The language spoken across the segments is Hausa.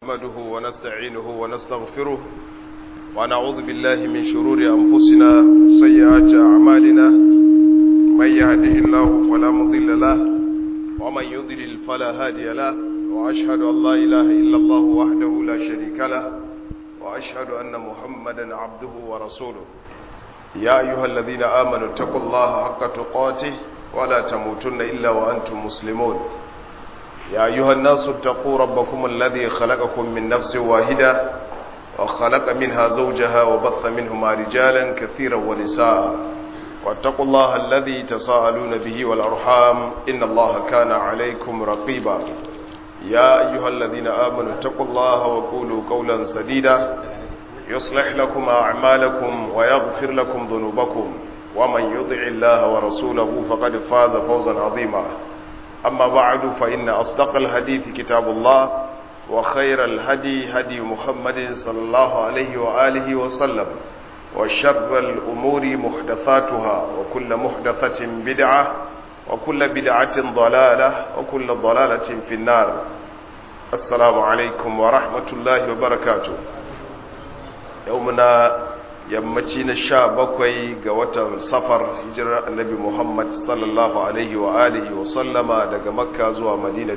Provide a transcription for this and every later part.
نحمده ونستعينه ونستغفره ونعوذ بالله من شرور أنفسنا سيئات أعمالنا من يهده الله فلا مضل له ومن يضلل فلا هادي له وأشهد أن لا إله إلا الله وحده لا شريك له وأشهد أن محمدا عبده ورسوله يا أيها الذين آمنوا اتقوا الله حق تقاته ولا تموتن إلا وأنتم مسلمون يا أيها الناس اتقوا ربكم الذي خلقكم من نفس واحدة وخلق منها زوجها وبث منهما رجالا كثيرا ونساء واتقوا الله الذي تساءلون به والأرحام إن الله كان عليكم رقيبا يا أيها الذين آمنوا اتقوا الله وقولوا قولا سديدا يصلح لكم أعمالكم ويغفر لكم ذنوبكم ومن يطع الله ورسوله فقد فاز فوزا عظيما أما بعد فإن أصدق الحديث كتاب الله وخير الهدي هدي محمد صلى الله عليه وآله وسلم وشر الأمور محدثاتها وكل محدثة بدعة وكل بدعة ضلالة وكل ضلالة في النار السلام عليكم ورحمة الله وبركاته يومنا yammaci na sha bakwai ga watan safar hijirar annabi muhammad sallallahu alaihi wa alihi wa sallama daga makka zuwa madina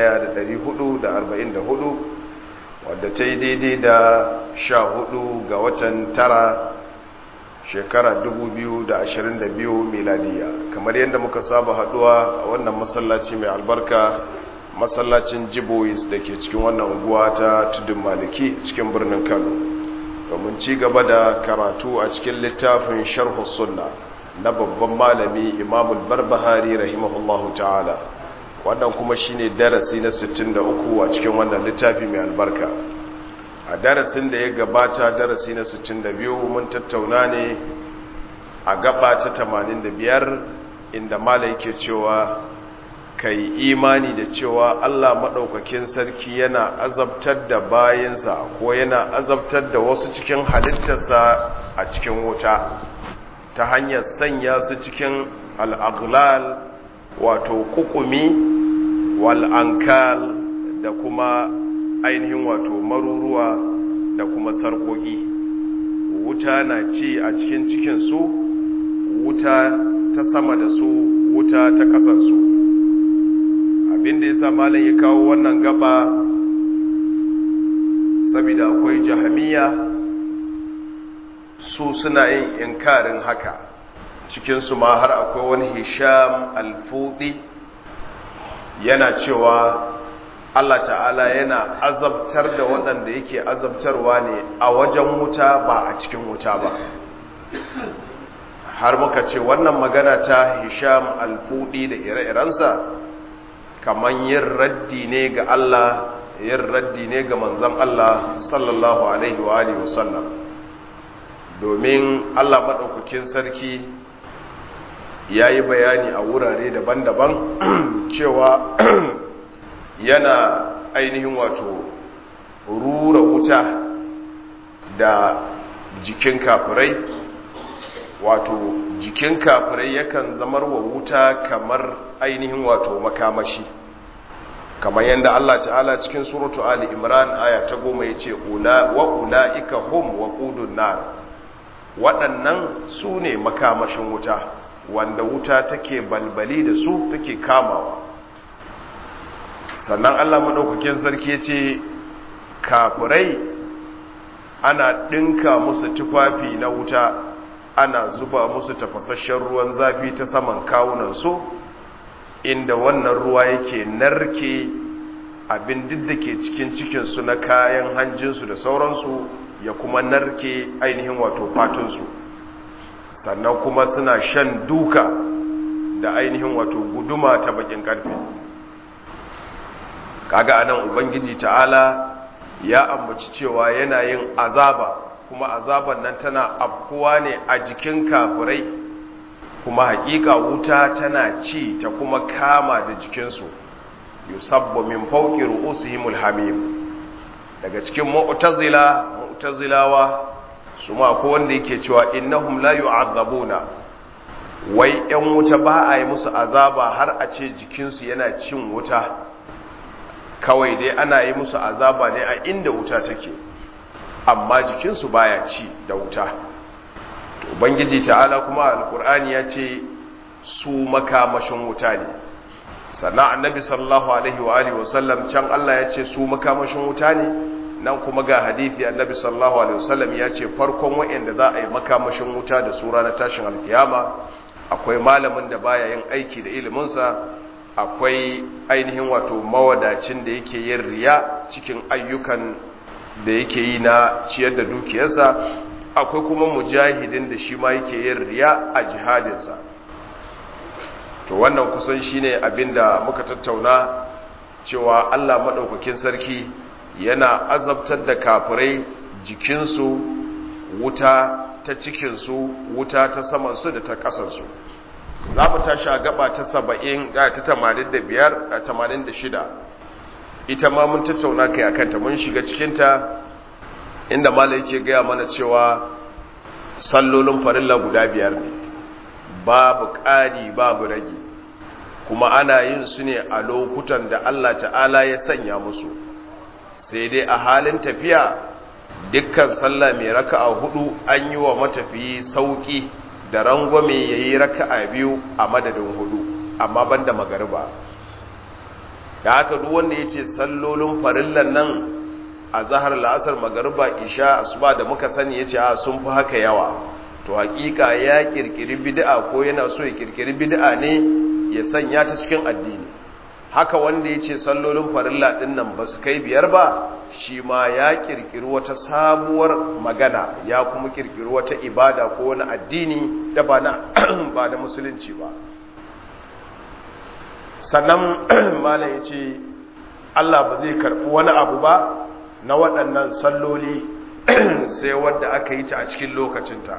1444 wadda ta yi daidai da sha hudu ga watan tara shekara 2022 miladiya kamar yadda muka saba haduwa a wannan masallaci mai albarka masallacin jibois da ke cikin wannan unguwa ta tudun maliki cikin birnin kano domin ci gaba da karatu a cikin littafin sharhu sunna na babban malami imamul barbahari rahimahullahu ta'ala wannan kuma shine darasi na 63 a cikin wannan littafi mai albarka a darasin da ya gabata darasi na 62 mun tattauna ne a gaba ta 85 inda malai yake cewa kai imani da cewa Allah maɗaukakin sarki yana azabtar da bayansa ko yana azabtar da wasu cikin halittarsa a cikin wuta ta hanyar sanya su cikin al'aglal wato kukumi wal'ankal da kuma ainihin wato maruruwa da kuma sarkoki wuta na ci a cikin cikinsu wuta ta sama da su wuta ta ƙasarsu abinda ya sa malam ya kawo wannan gaba saboda akwai jahamiya su suna yin inkarin haka cikinsu ma har akwai wani hisham alfudi yana cewa Allah ta'ala yana azabtar da waɗanda yake azabtarwa ne a wajen wuta ba a cikin wuta ba har muka ce wannan magana ta hisham alfudi da ire-irensa kamar yin raddi ne ga Allah yin raddi ne ga manzan Allah sallallahu alaihi wa alihi wasallam domin Allah maɗaukakin sarki ya yi bayani a wurare daban-daban cewa yana ainihin wato rura wuta da jikin kafirai wato jikin kafirai yakan zamar wa wuta kamar ainihin wato makamashi kamar yadda Allah ta'ala cikin suratu Ali Imran aya ta goma ya ce wa ula'ika hum wa ƙudun nar waɗannan su ne makamashin wuta wanda wuta take balbali da su take kamawa sannan Allah maɗaukakin sarki ya ce kafirai ana ɗinka musu tufafi na wuta ana zuba musu tafasasshen ruwan zafi ta saman kawunansu inda wannan ruwa yake narke abin duk da ke cikin cikinsu na kayan hanjinsu da sauransu ya kuma narke ainihin wato fatunsu sannan kuma suna shan duka da ainihin wato guduma ta bakin karfe kaga anan ubangiji ta'ala ya ambaci cewa yana yin azaba kuma azaban nan tana afkuwa ne a jikin kafirai kuma hakika wuta tana ci ta kuma kama da jikinsu yusabbu min fawqi ru'usihimul hamim daga cikin mu'tazila mu'tazilawa su ma ko wanda yake cewa innahum la yu'azzabuna wai yan wuta ba a yi musu azaba har a ce jikinsu yana cin wuta kawai dai ana yi musu azaba ne a inda wuta take amma jikinsu baya ci da wuta ubangiji ta'ala kuma alkur'ani ya ce su makamashin wuta ne sannan annabi sallallahu alaihi wa alihi wasallam can Allah ya ce su makamashin wuta ne nan kuma ga hadithi annabi sallallahu alaihi wasallam ya ce farkon wa'anda za a yi makamashin wuta da su ranar tashin alkiyama akwai malamin da baya yin aiki da iliminsa akwai ainihin wato mawadacin da yake yin riya cikin ayyukan da yake yi na ciyar da dukiyarsa akwai kuma mujahidin da shi ma yake yin riya a jihadinsa to wannan kusan shine abinda muka tattauna cewa Allah madaukakin sarki yana azabtar da kafirai jikinsu wuta ta cikinsu wuta ta samansu da ta ƙasarsu za mu tashi a gaba ta saba'in ga ta tamanin da biyar a tamanin da shida ita ma mun tattauna kai a kanta mun shiga cikinta inda mala yake gaya mana cewa sallolin farilla guda biyar ne babu ƙari babu rage kuma ana yin su ne a lokutan da Allah ta'ala ya sanya musu sai dai a halin tafiya dukkan sallah mai raka'a hudu an yi wa matafiyi sauki da rangwame ya yi raka'a biyu a madadin hudu amma banda magariba da haka duk wanda ya ce sallolin farillan nan a zahar la'asar magariba isha asuba da muka sani ya ce a sun fi haka yawa to hakika ya kirkiri bid'a ko yana so ya kirkiri bid'a ne ya sanya ta cikin addini haka wanda ya ce sallolin farilla ɗin nan ba su kai biyar ba shi ma ya kirkiri wata sabuwar magana ya kuma kirkiri wata ibada ko wani addini da ba na ba da musulunci ba sannan mala ya ce allah ba zai karɓi wani abu ba na waɗannan salloli sai wadda aka yi ta a cikin lokacinta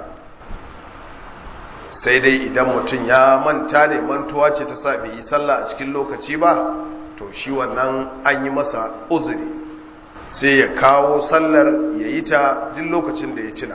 sai dai idan mutum ya manta ne mantuwa ce ta sa bai yi sallah a cikin lokaci ba to shi wannan an yi masa uzuri sai ya kawo sallar ya yi ta duk lokacin da ya cina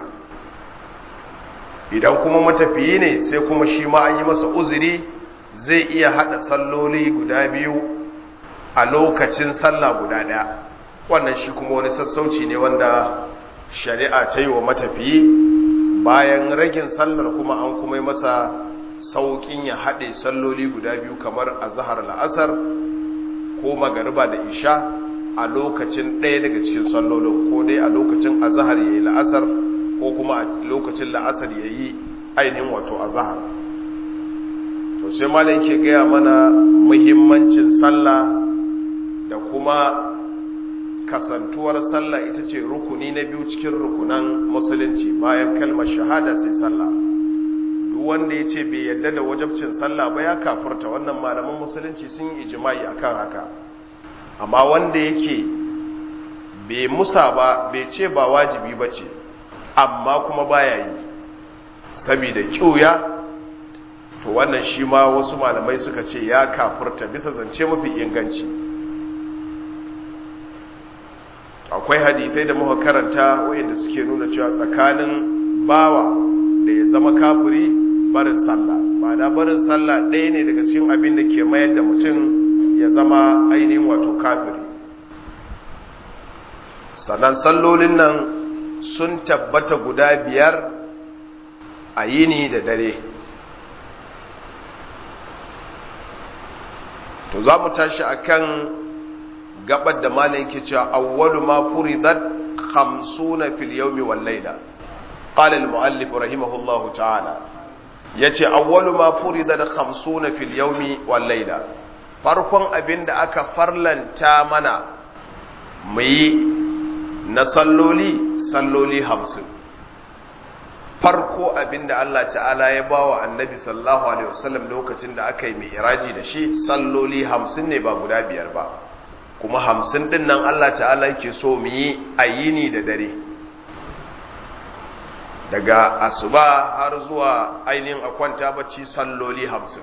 idan kuma matafiyi ne sai kuma shi ma an yi masa uzuri zai iya haɗa salloli guda biyu a lokacin sallah guda ɗaya wannan shi kuma wani sassauci ne wanda shari'a ta yi wa matafiyi bayan ragin sallar kuma an kuma yi masa sauƙin ya haɗe salloli guda biyu kamar a zahar la'asar ko magariba da isha a lokacin ɗaya daga cikin sallolin ko dai a lokacin a zahar ya yi la'asar ko kuma a lokacin la'asar ya yi ainihin wato a zahar to sai malam ke gaya mana muhimmancin sallah da kuma kasantuwar sallah ita ce rukuni na biyu cikin rukunan musulunci bayan kalmar shahada sai sallah duk wanda ya ce bai yadda da wajabcin sallah ba ya kafurta wannan malaman musulunci sun yi ijimai akan haka amma wanda yake bai musa ba bai ce ba wajibi ba ce amma kuma baya yi saboda kyuya to wannan shi ma wasu malamai suka ce ya kafurta bisa zance mafi inganci akwai hadithai da muka karanta wayanda suke nuna cewa tsakanin bawa da ya zama kafiri barin sallah ma'ana barin sallah ɗaya ne daga cikin abin da ke mayar da mutum ya zama ainihin wato kafiri sannan sallolin nan sun tabbata guda biyar a yini da dare to za mu tashi akan gabar da malin ke cewa awwalu ma furidat 50 fil yawmi wal layla qala al muallif rahimahullah ta'ala yace awwalu ma furidat 50 fil yawmi wal layla farkon abinda aka farlanta mana mu yi na salloli salloli 50 farko abinda Allah ta'ala ya bawa annabi sallallahu alaihi wasallam lokacin da aka yi mai iraji da shi salloli 50 ne ba guda biyar ba kuma hamsin ɗin nan Allah ta'ala yake so mu yi a yini da dare daga asuba har zuwa ainihin a kwanta bacci salloli hamsin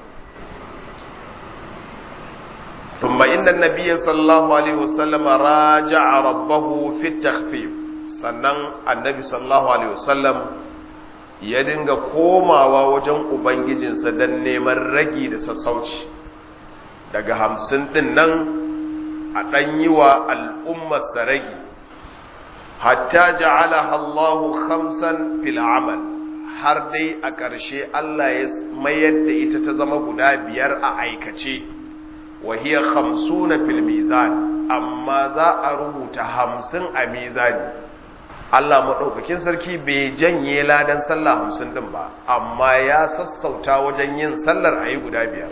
ثم إن النبي صلى الله عليه وسلم راجع ربه في التخفيف sannan annabi sallallahu alaihi wasallam ya dinga komawa wajen ubangijinsa don neman ragi da sassauci daga hamsin ɗin nan a ɗan yi wa al'ummar saragi hatta ja'ala Allahu khamsan fil amal har dai a ƙarshe Allah ya mayar da ita ta zama guda biyar a aikace wa hiya khamsuna fil mizan amma za a rubuta hamsin a mizani Allah maɗaukakin sarki bai janye ladan sallah hamsin ɗin ba amma ya sassauta wajen yin sallar a yi guda biyar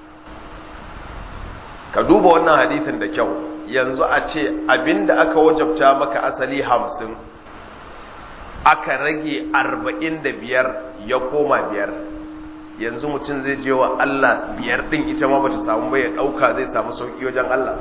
ka duba wannan hadithin da kyau yanzu a ce abinda aka wajabta maka asali hamsin aka rage arba'in da biyar ya koma biyar yanzu mutum zai je wa Allah biyar ɗin ita ma bata samu bai ya ɗauka zai samu sauƙi wajen Allah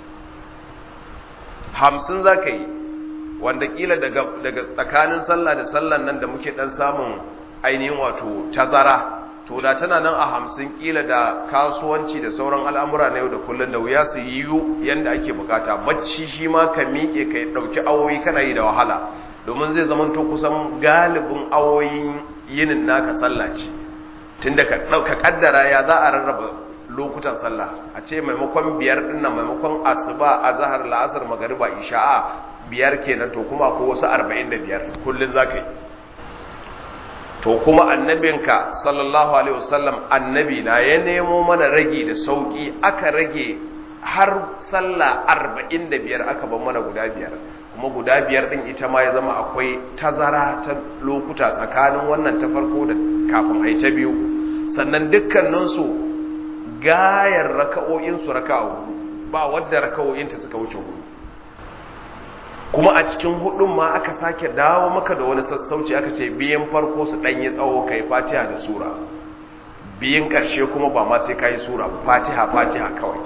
hamsin za ka yi wanda ƙila daga tsakanin sallah da sallan nan da muke ɗan samun ainihin wato tazara to da tana nan a hamsin ƙila da kasuwanci da sauran al'amura na yau da kullum da wuya su yiwu yadda ake bukata bacci shi ma ka miƙe ka ɗauki awoyi kana yi da wahala domin zai zama to kusan galibin awoyin yinin naka sallah ce tunda ka ka kaddara ya za a rarraba lokutan sallah a ce maimakon biyar dinnan maimakon asuba azhar la'asar magariba isha'a biyar kenan to kuma ko wasu 45 kullun zaka yi to kuma annabinka sallallahu alaihi wasallam annabi na ya nemo mana ragi da sauki aka rage har sallah 45 aka ban mana guda biyar kuma guda biyar din ita ma ya zama akwai tazara ta lokuta tsakanin wannan ta farko da kafin ai ta biyu sannan dukkaninsu gayar raka'o'insu raka'a hudu ba wadda raka'o'inta suka wuce hudu kuma a cikin hudun ma aka sake dawo maka da wani sassauci aka ce biyan farko su ɗanyi tsawo kai fatiha da sura biyan ƙarshe kuma ba ma sai kayi sura fatiha fatiha kawai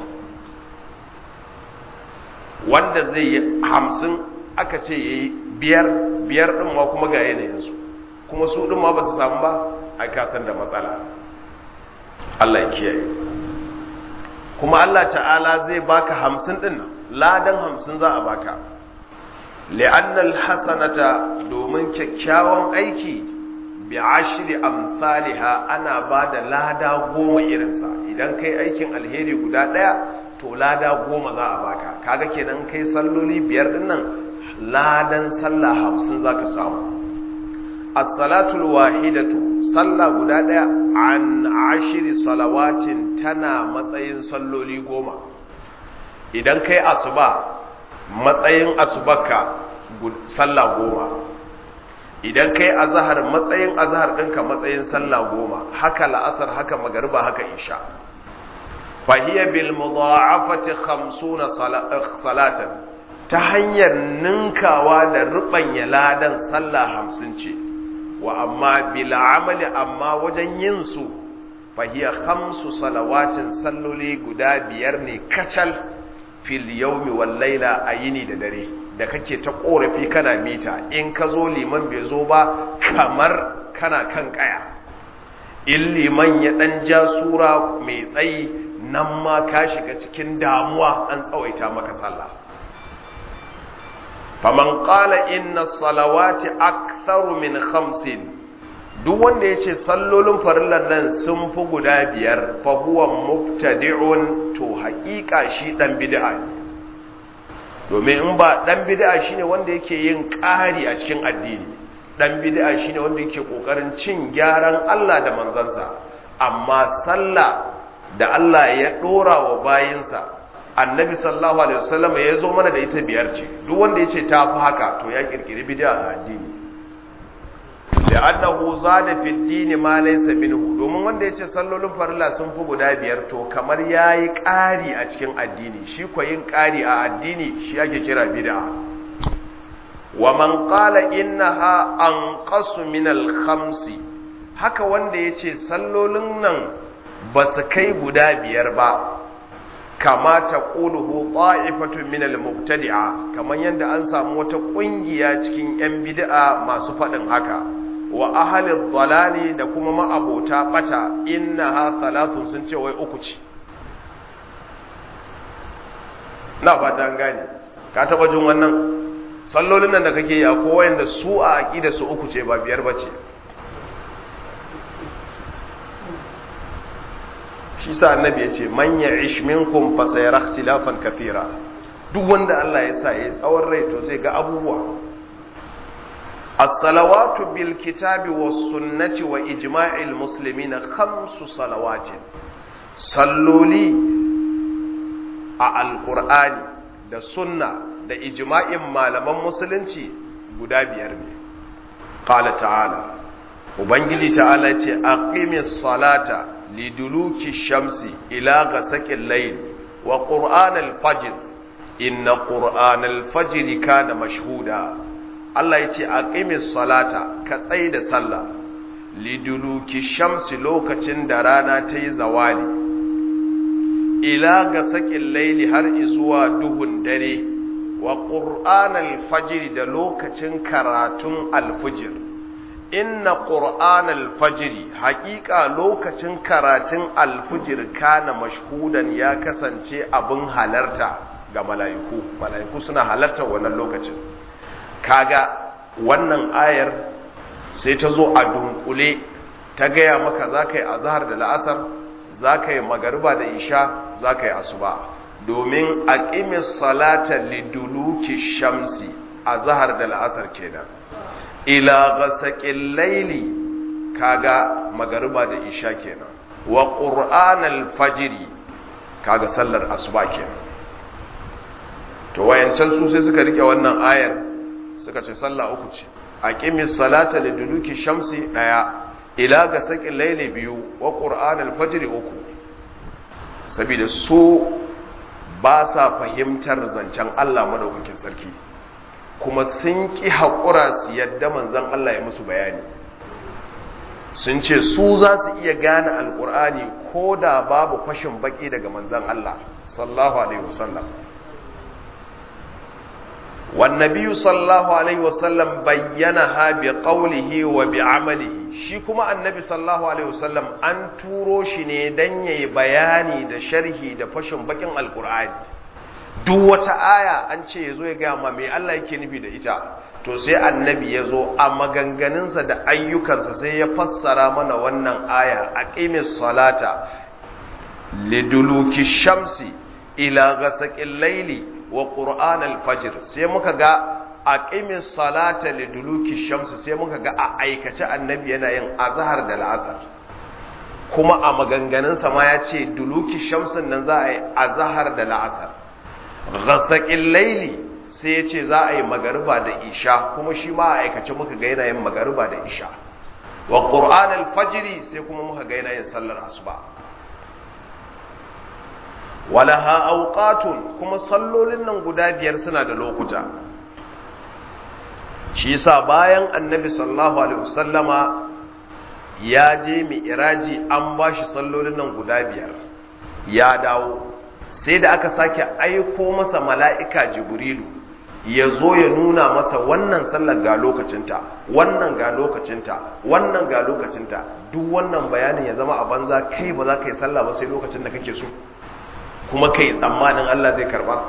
wanda zai yi hamsin aka ce ya yi biyar biyar ɗin ma kuma ga yanayinsu kuma su ɗin ma ba su samu ba a kasan da matsala Allah ya kiyaye kuma Allah ta'ala zai baka hamsin ɗin nan ladan hamsin za a baka li'annal hasanata domin kyakkyawan aiki bi ashri amsalha ana bada lada goma irinsa idan kai aikin alheri guda daya to lada goma za a baka kaga kenan kai salloli biyar din nan ladan sallah hamsin zaka samu as-salatul wahidatu sallah guda daya an ashri salawatin tana matsayin salloli goma idan kai asuba matsayin asubarka sallah goma idan kai azahar matsayin azahar ɗinka matsayin sallah goma haka la'asar haka magariba haka isha fahiyya bil mudha'afati 50 salatan ta hanyar ninkawa da rubanya ladan sallah 50 ce wa amma bil amali amma wajen yin su fahiyya khamsu salawatin salloli guda biyar ne kacal fil yawmi wal laila ayini da dare da kake ta korafi kana mita in ka zo liman bai zo ba kamar kana kan kaya in liman ya dan ja sura mai tsayi nan ma ka shiga cikin damuwa an tsawaita maka sallah faman qala inna salawati aktharu min khamsin duk wanda yace sallolin farillan nan sun fi guda biyar fa huwa mubtadi'un to haƙiƙa shi dan bid'a ne domin in ba dan bid'a shine wanda yake yin ƙari a cikin addini dan bid'a shine wanda yake kokarin cin gyaran Allah da manzansa amma sallah da Allah ya dora wa bayinsa annabi sallallahu alaihi wasallam ya zo mana da ita biyar ce duk wanda yace ta fi haka to ya kirkiri bid'a a addini da annahu zada fi dini ma laysa minhu domin wanda yace sallolin farilla sun fi guda biyar to kamar yayi ƙari a cikin addini shi ko yin ƙari a addini shi ake kira bid'a wa man qala innaha anqasu min al-khamsi haka wanda yace sallolin nan ba su kai guda biyar ba kama ta ƙuluhu ta'ifatu min al-mubtadi'a kamar yadda an samu wata ƙungiya cikin 'yan bid'a masu faɗin haka wa ahli dalali da kuma ma'abota bata innaha thalathun sun ce wai uku ce na fata an gane ka taba jin wannan sallolin nan da kake yi akwai wayanda su a aqida su uku ce ba biyar bace shi sa annabi ya ce man ya'ish minkum fa sayara ikhtilafan kathira duk wanda Allah ya sa ya tsawon rai to zai ga abubuwa as-salawatu bil kitabi was sunnati wa ijma'il muslimin khamsu salawatin salloli a alqur'ani da sunna da ijma'in malaman musulunci guda biyar ne qala ta'ala ubangiji ta'ala ce aqimis salata liduluki shamsi ila ghasaqil layl wa qur'anal fajr inna qur'anal fajr kana mashhuda Allah yace aqimis salata ka tsai da sallah liduluki shamsi lokacin da rana ta yi zawali ila ghasaqil layli har izuwa duhun dare wa qur'anal fajr da lokacin karatun alfujr inna qur'an alfajiri haƙiƙa lokacin karatun alfijir kana mashhudan ya kasance abin halarta ga mala'iku mala'iku suna halarta wannan lokacin kaga wannan ayar sai ta zo a dunkule ta gaya maka za ka yi azahar da la'asar za ka yi magariba da isha za ka yi asuba domin a ƙimis salata liduluki shamsi azahar da la'asar kenan ila ghasaqil layli kaga magariba da isha kenan wa qur'anal fajri kaga sallar asuba kenan to wayancan su sai suka rike wannan ayar suka ce sallah uku ce aqimis salata liduluki shamsi daya ila ghasaqil layli biyu wa qur'anal fajri uku saboda su ba sa fahimtar zancen Allah madaukakin sarki kuma sun ƙi haƙura su yadda manzan Allah ya musu bayani sun ce su za su iya gane alƙur'ani ko da babu fashin baƙi daga manzan Allah sallahu alaihi wasallam wannabiyu sallahu alaihi wasallam bayyana ha bi qawlihi wa bi amalihi shi kuma annabi sallahu alaihi wasallam an turo shi ne dan yayi bayani da sharhi da fashin baƙin alƙur'ani duk wata aya an ce ya zo ya gaya ma mai Allah yake nufi da ita to sai annabi ya zo a maganganunsa da ayyukansa sai ya fassara mana wannan aya a ƙimis salata liduluki shamsi ila gasaqil laili wa qur'an al-fajr sai muka ga a ƙimis salata liduluki shamsi sai muka ga a aikace annabi yana yin azhar da la'asar kuma a maganganunsa ma ya ce duluki shamsin nan za a yi azhar da la'asar ghasaƙin laili sai ya ce za a yi magariba da isha kuma shi ma a aikace muka ga yana yin magariba da isha wa ƙur'an alfajiri sai kuma muka ga yana yin sallar asuba walaha auqatun kuma sallolin nan guda biyar suna da lokuta shi yasa bayan annabi sallallahu alaihi wasallama ya je mi'raji an bashi sallolin nan guda biyar ya dawo sai da aka sake aiko masa mala'ika jibrilu ya zo ya nuna masa wannan sallar ga lokacinta wannan ga lokacinta wannan ga lokacinta duk wannan bayanin ya zama a banza kai ba za ka yi sallah ba sai lokacin da kake so kuma kai tsammanin Allah zai karba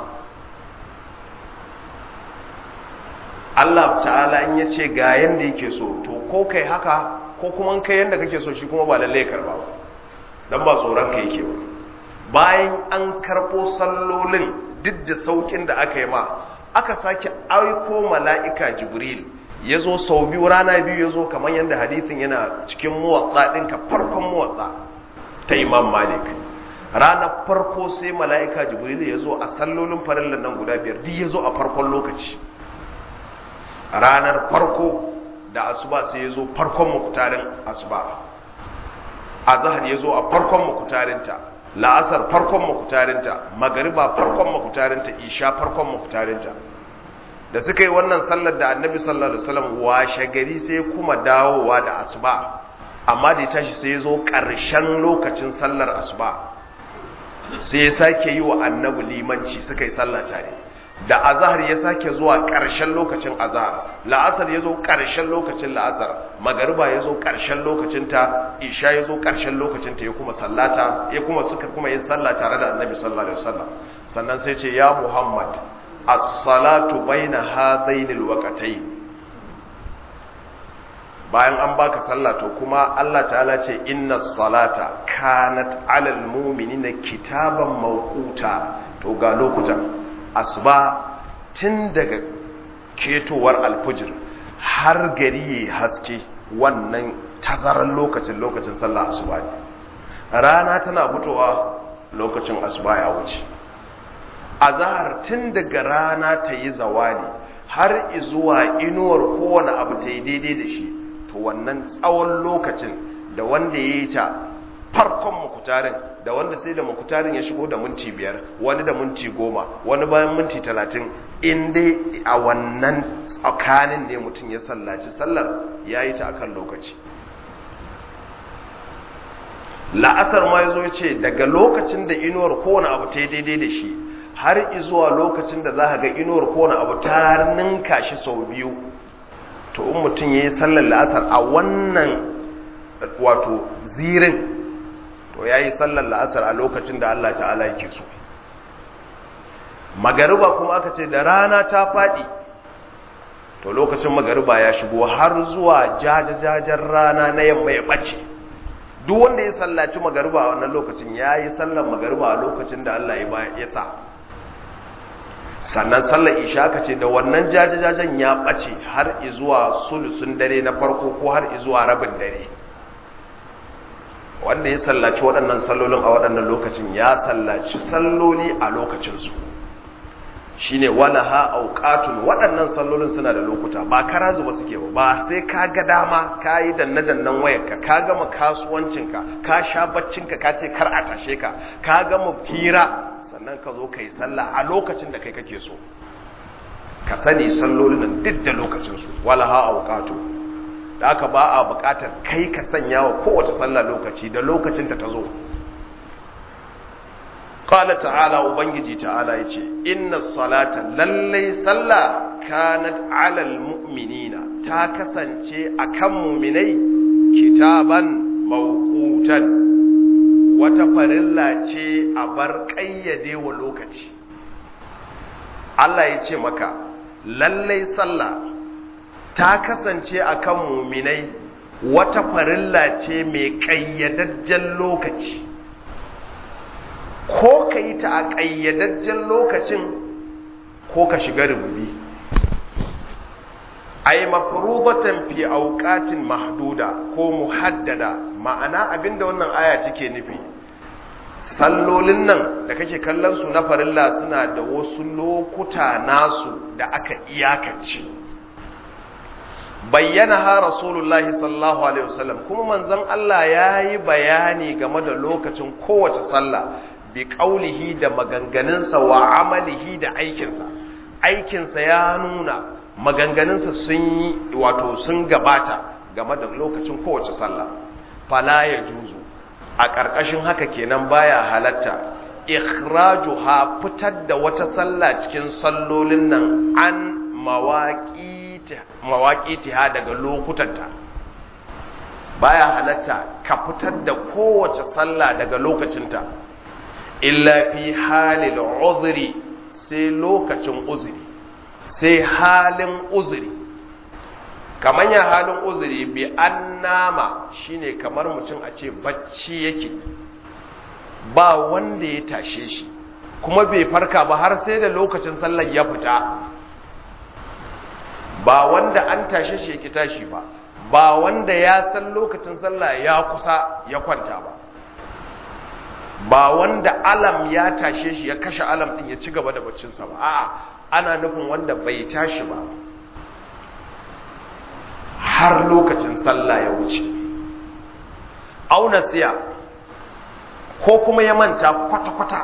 Allah ta'ala in ya ce ga yanda yake so to ko kai haka ko kuma kai yanda kake so shi kuma ba lallai karba ba dan ba tsoron ka yake ba bayan an karɓo sallolin duk da saukin da aka yi ma aka sake aiko mala'ika jibril ya zo sau biyu rana biyu ya zo kamar yadda hadithin yana cikin muwatsa ɗinka farkon muwatsa ta imam malik ranar farko sai mala'ika jibril ya zo a sallolin farillan nan guda biyar duk ya zo a farkon lokaci ranar farko da asuba sai ya zo farkon mukutarin asuba a zahar ya zo a farkon mukutarinta la'asar farkon makutarinta magariba farkon makutarinta isha farkon makutarinta da suka yi wannan sallar da annabi sallallahu alaihi wasallam washe gari sai kuma dawowa da asuba amma da ya tashi sai ya zo ƙarshen lokacin sallar asuba sai ya sake yi wa annabi limanci suka yi sallah tare da azahar ya sake zuwa ƙarshen lokacin azahar la'asar ya zo ƙarshen lokacin la'asar magariba ya zo ƙarshen lokacinta isha ya zo ƙarshen lokacinta ya kuma sallata ya kuma suka kuma yin sallah tare da annabi sallallahu alaihi wasallam sannan sai ce ya muhammad as-salatu baina hadaini al-waqtayn bayan an baka sallah to kuma Allah ta'ala ce inna salata kanat 'alal mu'minina kitaban mawquta to ga lokutan asuba tun daga ketowar alfujir har gari ya haske wannan tazarar lokacin lokacin sallah asuba ne rana tana fitowa lokacin asuba ya wuce azahar tun daga rana ta yi zawali har zuwa inuwar kowane abu ta yi daidai da shi to wannan tsawon lokacin da wanda ya yi ta farkon mukutarin da wanda sai da mukutarin ya shigo da minti biyar wani da minti goma wani bayan minti talatin in dai a wannan tsakanin ne mutum ya sallaci sallar ya yi ta akan lokaci la'asar ma ya zo ya ce daga lokacin da inuwar kowane abu ta yi daidai da shi har izuwa lokacin da za ka ga inuwar kowane abu ta ninka shi sau biyu to in mutum ya yi sallar la'asar a wannan wato zirin to ya yi sallar la'asar a lokacin da Allah ta'ala yake so magariba kuma aka ce da rana ta faɗi to lokacin magariba ya shigo har zuwa jajajajen rana na yamma ya ɓace duk wanda ya sallaci magariba a wannan lokacin ya yi sallar magariba a lokacin da Allah ya sa sannan sallar isha ka ce da wannan jajajajen ya ɓace har izuwa sulusun dare na farko ko har izuwa rabin dare wanda ya sallaci waɗannan sallolin a waɗannan lokacin ya sallaci salloli a lokacinsu shi ne wala ha auƙatun waɗannan sallolin suna da lokuta ba kara zuba suke ba ba sai ka ga dama ka yi danne-dannen wayarka ka gama kasuwancinka ka sha baccinka ka ce kar a tashe ka ka gama hira sannan ka zo ka yi sallah a lokacin da kai kake so ka sani sallolin nan duk da lokacinsu wala ha auqatu da aka ba a buƙatar kai ka sanya wa kowace sallah lokaci da lokacin ta tazo qala ta'ala ubangiji ta'ala yace inna salata lallai sallah kanat 'alal mu'minina ta kasance akan mu'minai kitaban mawqutan wata farilla ce a bar ƙayyade wa lokaci Allah ya ce maka lallai sallah ta kasance a kan muminai wata farilla ce mai ƙayyadajjen lokaci ko ka yi ta a ƙayyadajjen lokacin ko ka shiga rububi ai mafrudatan fi auqatin mahduda ko muhaddada ma'ana abinda wannan aya take nufi sallolin nan da kake kallon su na farilla suna da wasu lokuta nasu da aka iyakace bayyana ha rasulullahi sallallahu alaihi wasallam kuma manzon Allah yayi bayani game da lokacin kowace sallah bi qaulihi da maganganunsa wa amalihi da aikinsa aikinsa ya nuna maganganunsa sun yi wato sun gabata game da lokacin kowace sallah fala ya juzu a ƙarƙashin haka kenan baya halatta ikhrajuha fitar da wata sallah cikin sallolin nan an mawaƙitiha daga lokutanta baya halatta ka fitar da kowace sallah daga lokacinta illa fi halil uzuri sai lokacin uzuri sai halin uzuri kamar ya halin uzuri bi an nama shine kamar mutum a ce bacci yake ba wanda ya tashe shi kuma bai farka ba har sai da lokacin sallar ya fita ba wanda an tashe shi yake tashi ba ba wanda ya san lokacin sallah ya kusa ya kwanta ba ba wanda alam ya tashe shi ya kashe alam din ya ci gaba da baccinsa ba a'a ana nufin wanda bai tashi ba har lokacin sallah ya wuce auna siya ko kuma ya manta kwata-kwata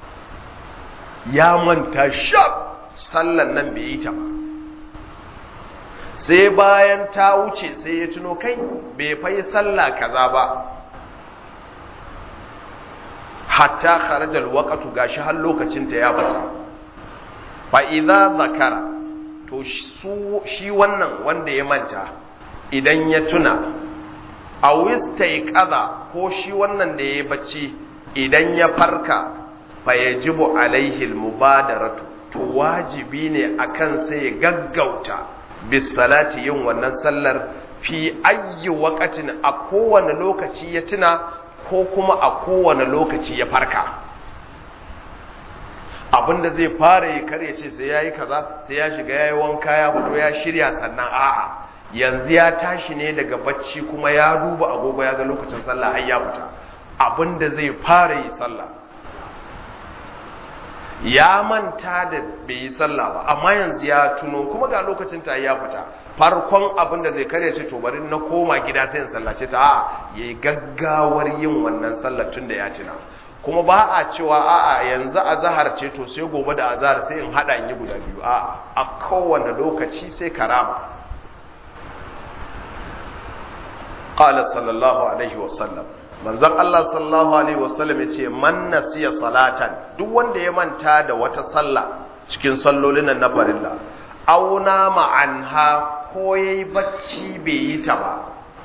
ya manta shaf sallan nan bai yi ta ba sai bayan ta wuce sai ya tuno kai bai fai sallah kaza ba hatta kharajal waqtu gashi har lokacin ta ya bata fa idza zakara to shi wannan wanda ya manta idan ya tuna a wistaiqaza ko shi wannan da ya bacci idan ya farka fa yajibu alaihi almubadaratu to wajibi ne akan sai ya gaggauta bis salati yin wannan sallar fi ayyi waqatin a kowane lokaci ya tuna ko kuma a kowane lokaci ya farka abinda zai fara yi kar ya ce sai yayi kaza sai ya shiga yayi wanka ya fito ya shirya sannan a'a yanzu ya tashi ne daga bacci kuma ya duba agogo ya ga lokacin sallah har ya fita abinda zai fara yi sallah ya manta da bai yi sallah ba amma yanzu ya tuno kuma ga lokacin ta ya fita farkon abin da zai karya ce to bari na koma gida sai in sallace ta a'a yayi gaggawar yin wannan sallar tun da ya tuna kuma ba a cewa a'a yanzu azhar ce to sai gobe da azhar sai in hada in yi guda biyu a'a a kowane lokaci sai karama qala sallallahu alaihi wasallam manzon Allah sallallahu alaihi wasallam yace man nasiya salatan duk wanda ya manta da wata sallah cikin sallolin nan na farilla auna ma'anha ko yayi bacci bai yi ta ba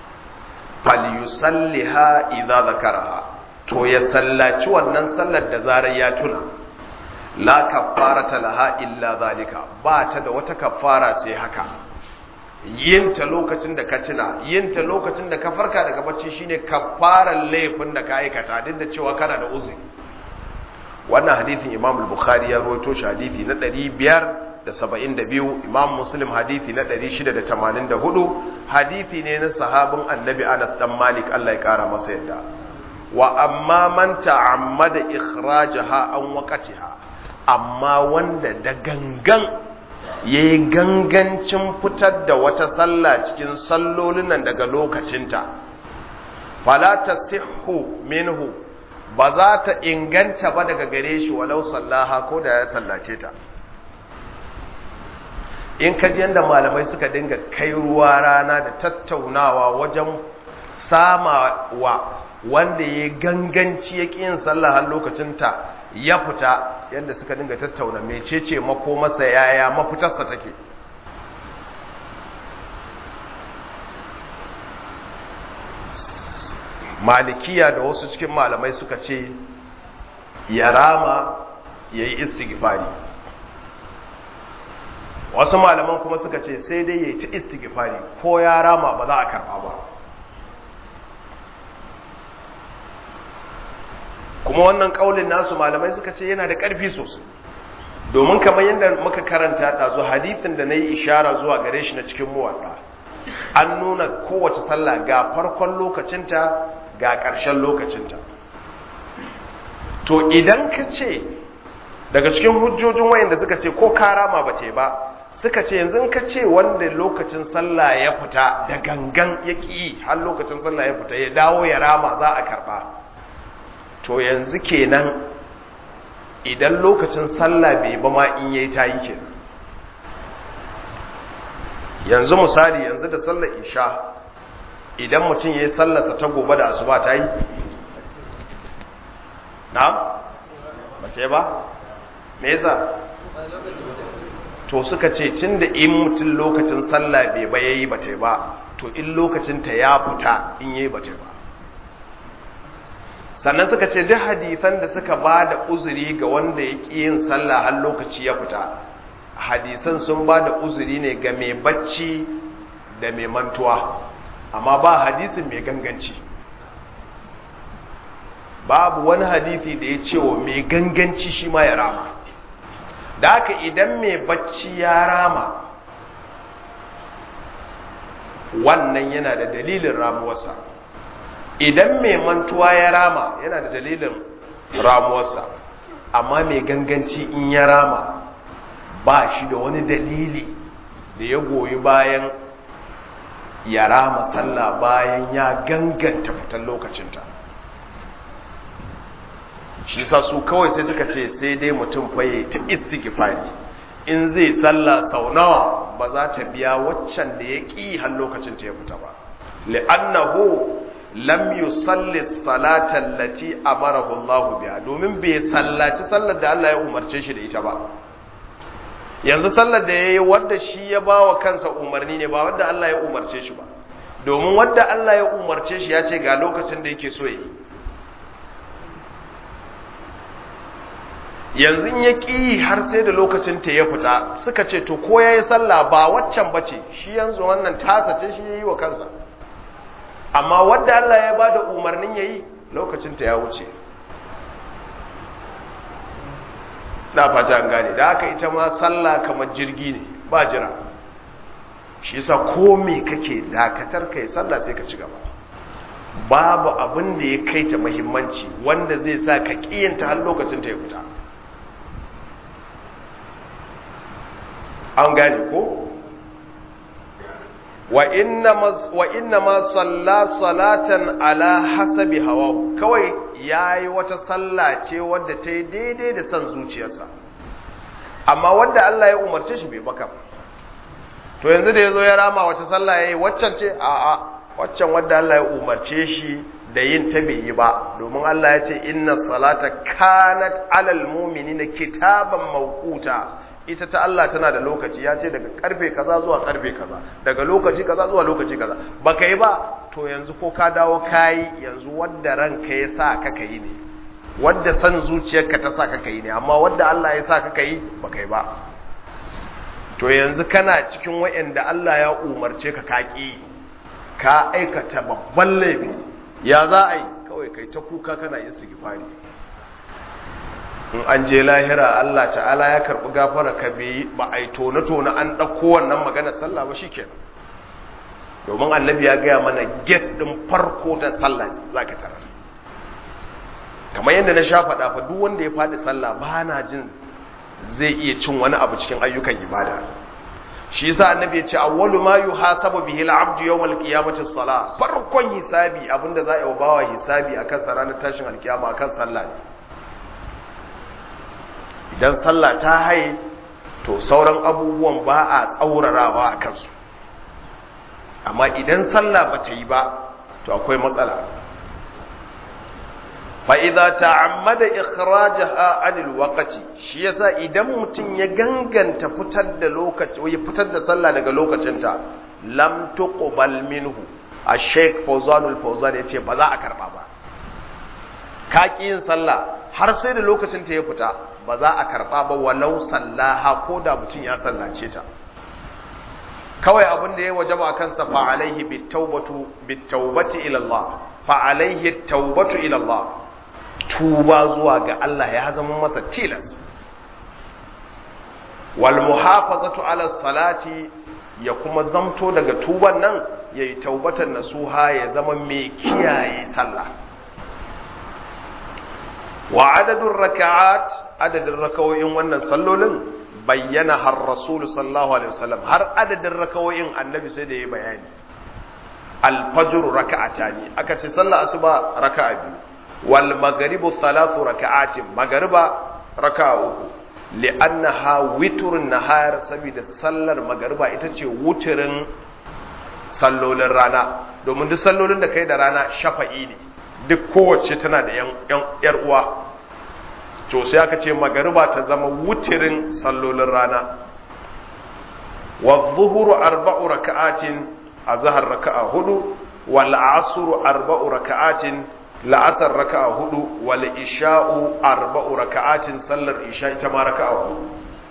falyusalliha idza zakaraha to ya sallaci wannan sallar da zarar ya tuna la kaffarata laha illa zalika ba ta da wata kaffara sai haka yinta lokacin da ka tuna yinta lokacin da ka farka daga bacci shine kafaran laifin da ka aikata duk da cewa kana da uzuri wannan hadithin Imam al-Bukhari ya rawaito shi hadithi na 572 Imam Muslim hadithi na 684 hadithi ne na sahabin Annabi Anas dan Malik Allah ya kara masa yadda wa amma man ta'ammada ikhrajaha an waqtiha amma wanda da gangan ya yi gangancin fitar da wata sallah cikin sallolin nan daga lokacinta falata sihu minhu ba za ta inganta ba daga gare shi walau sallaha ko da ya sallace ta in ka ji yadda malamai suka dinga kai ruwa rana da tattaunawa wajen samawa wanda ya ganganci ya ƙi yin sallah har lokacinta ya fita yadda suka dinga tattauna mecece makomarsa yaya mafitarsa take malikiya da wasu cikin malamai suka ce ya rama ya yi istighfari wasu malaman kuma suka ce sai dai ya yi ta istighfari ko ya rama ba za a karba ba kuma wannan kaulin nasu malamai suka ce yana da ƙarfi sosai domin kamar yadda muka karanta ɗazu hadithin da na yi ishara zuwa gare shi na cikin muwaɗa an nuna kowace sallah ga farkon lokacinta ga ƙarshen lokacinta to idan ka ce daga cikin hujjojin wayanda suka ce ko karama ba ce ba suka ce yanzu ka ce wanda lokacin sallah ya fita da gangan ya ƙi har lokacin sallah ya fita ya dawo ya rama za a karɓa to yanzu kenan idan lokacin sallah bai ba ma in yayi tayi kenan yanzu misali yanzu da sallar isha idan mutum yayi sallarsa ta gobe da asuba tayi na'am bace ba me yasa to suka ce tunda in mutum lokacin sallah bai ba yayi bace ba to in lokacin ta ya fita in yayi bace ba sannan suka ce duk hadisan da suka ba da uzuri ga wanda ya ƙi yin sallah har lokaci ya fita hadisan sun ba da uzuri ne ga mai bacci da mai mantuwa amma ba hadisin mai ganganci babu wani hadisi da ya ce wa mai ganganci shi ma ya rama da haka idan mai bacci ya rama wannan yana da dalilin ramuwarsa idan mai mantuwa ya rama yana da dalilin ramuwarsa amma mai ganganci in ya rama ba shi da wani dalili da ya goyi bayan ya rama sallah bayan ya ganganta fitan lokacinta shi sa su kawai sai suka ce sai dai mutum faye ta istighfari in zai sallah sau nawa ba za ta biya waccan da ya ƙi har lokacin ta ya fita ba li'annahu lam yusalli salata allati amarahu Allah biha domin bai sallaci sallar da Allah ya umarce shi da ita ba yanzu sallar da yayi wanda shi ya bawa kansa umarni ne ba wanda Allah ya umarce shi ba domin wanda Allah ya umarce shi ya ce ga lokacin da yake so yi yanzu ya ƙi har sai da lokacin ta ya fita suka ce to ko yayi sallah ba waccan bace shi yanzu wannan tasa ce shi yayi wa kansa amma wadda Allah ya bada umarnin yayi lokacin ta ya wuce da fata an gane da haka ita ma sallah kamar jirgi ne ba jira shi yasa ko me kake dakatar kai sallah sai ka ci gaba babu abin da ya kai ta muhimmanci wanda zai sa ka kiyanta har lokacin ta ya fita an gane ko wa inna ma salla salatan ala hasabi hawahu kawai yayi wata salla ce wadda ta yi daidai da son zuciyarsa amma wadda Allah ya umarce shi bai baka to yanzu da yazo ya rama wata salla yayi waccan ce a a waccan wadda Allah ya umarce shi da yin ta bai yi ba domin Allah ya ce inna salata kanat alal mu'minina kitaban mawquta ita ta Allah tana da lokaci ya ce daga karfe kaza zuwa karfe kaza daga lokaci kaza zuwa lokaci kaza baka yi ba to yanzu ko ka dawo kayi yanzu wadda ranka ya sa ka yi ne wadda san zuciyarka ta sa ka yi ne amma wadda Allah ya sa ka yi baka yi ba to yanzu kana cikin wa'anda Allah ya umarce ka kaki ka aikata babban laifi ya za a yi kawai kai ta kuka kana istighfari in an je lahira Allah ta'ala ya karɓi gafara ka bai ba a yi tone-tone an ɗauko wannan maganar sallah ba shi kenan domin annabi ya gaya mana get ɗin farko da sallah za ka tarar kamar yadda na sha faɗa fa duk wanda ya faɗi sallah ba na jin zai iya cin wani abu cikin ayyukan ibada shi yasa annabi ya ce awwalu ma yuhasabu bihi al-abdu yawm al-qiyamati as-salah farkon hisabi abinda za a yi wa bawa hisabi akan sa ranar tashin alkiyama akan sallah ne idan sallah ta haye to sauran abubuwan ba a tsaurarawa a kansu amma idan sallah ba ta yi ba to akwai matsala fa'iza ta'ammada ikhrajaha anil waqti shi yasa idan mutum ya ganganta fitar da lokaci ya fitar da sallah daga lokacinta lam tuqbal minhu ash-shaykh Fawzanul Fawzan yace ba za a karba ba ka yin sallah har sai da lokacin ta ya fita ba za a karɓa ba walau sallaha ko da mutum ya sallace ta kawai abin da ya wajaba a kansa fa alaihi bitawbatu bitawbati ila Allah fa alaihi tawbatu ila Allah tuba zuwa ga Allah ya zama masa tilas wal muhafazatu ala salati ya kuma zamto daga tuban nan yayi taubatan nasuha ya zama mai kiyaye sallah wa adadin raka'at adadin rakawoyin wannan sallolin bayyana har rasulu sallallahu alaihi wasallam har adadin rakawoyin annabi sai da ya bayani alfajr raka'ata ne aka ce sallah asuba raka'a biyu wal maghribu thalathu raka'atin maghriba raka'a uku li'annaha witrun nahar saboda sallar maghriba ita ce wuturin sallolin rana domin duk sallolin da kai da rana shafa'i ne duk kowace tana da ‘yar uwa to sai aka ce magariba ta zama wutirin sallolin rana wa zuhuru arba'u raka'atin a zahar raka'a hudu wal asuru arba'u raka'atin la'asar raka'a hudu wal isha'u arba'u raka'atin sallar isha ita ma raka'a hudu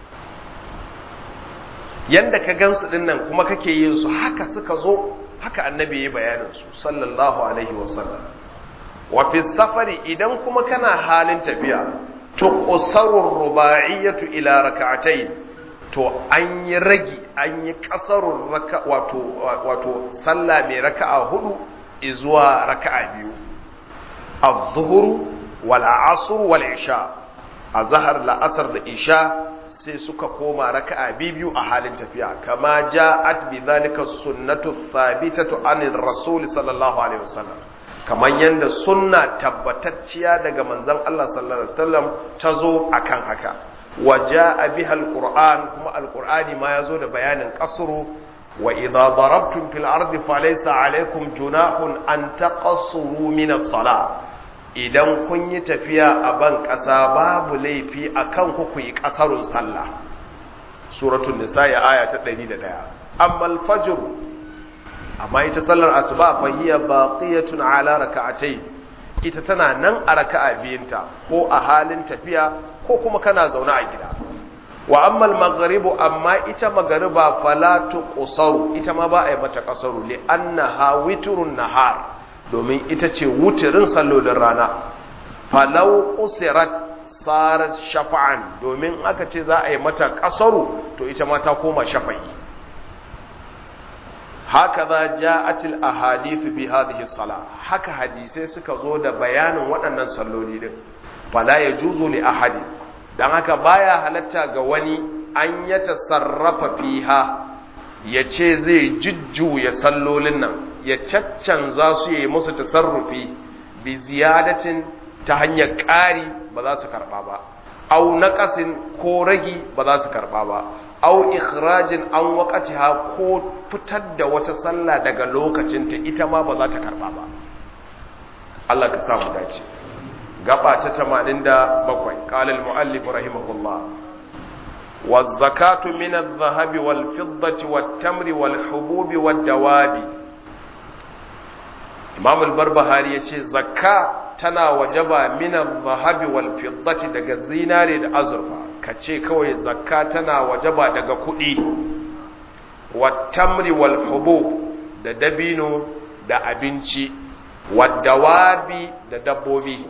yanda ka gansu dinnan kuma kake yin su haka suka zo haka annabi ya bayanin su sallallahu alaihi wasallam wa fi safari idan kuma kana halin tafiya to qasarur rubaiyatu ila rak'atayn to an yi ragi an yi kasarun raka wato wato sallah mai raka'a hudu zuwa raka'a biyu az-zuhr wal asr wal isha azhar la asr da isha sai suka koma raka'a biyu a halin tafiya kama ja'at bi dhalika sunnatu thabitatu anir rasul sallallahu alaihi wasallam kamar yadda sunna tabbatacciya daga manzon Allah sallallahu alaihi wasallam ta zo akan haka waja'a biha alquran kuma alqurani ma yazo da bayanin qasru wa idha darabtum fil ardi falaysa alaykum junahun an taqassuru min as-salah idan kun yi tafiya a ban ƙasa babu laifi akan ku ku yi ƙasarun sallah suratul nisa aya ta 101 amma al-fajr amma ita sallar asuba fa hiya baqiyatun ala rak'atayn ita tana nan a raka'a biyunta ko a halin tafiya ko kuma kana zaune a gida wa amma al-maghribu amma ita magariba fala tuqsaru ita ma ba a yi mata qasaru li annaha witrun nahar domin ita ce wutirin sallolin rana falau usirat sarar shafa'an domin aka ce za a yi mata kasaru to ita ma ta koma shafa'i haka za ja'atil ahadithu bi hadhihi sala haka hadisai suka zo da bayanin waɗannan salloli din fala yajuzu li ahadi dan haka baya halatta ga wani an ya tasarrafa fiha ya ce zai jujjuya sallolin nan ya caccanza su yi musu tasarrufi bi ziyadatin ta hanyar ƙari ba za su karɓa ba au naƙasin ko ragi ba za su karɓa ba au ikhrajin an waqatiha ko fitar da wata sallah daga lokacinta ita ma ba za ta karɓa ba Allah ka samu dace gaba ta 87 qala al-muallif rahimahullah والزكاة من الذهب والفضة والتمر والحبوب والدواب إمام البربهاري يقول زكاة تنا وجبا من الذهب والفضة دقى الزينار الأزرفة كتشي كوي زكاة تنا وجبا دقى كؤي والتمر والحبوب da dabino da abinci waddawabi da dabbobi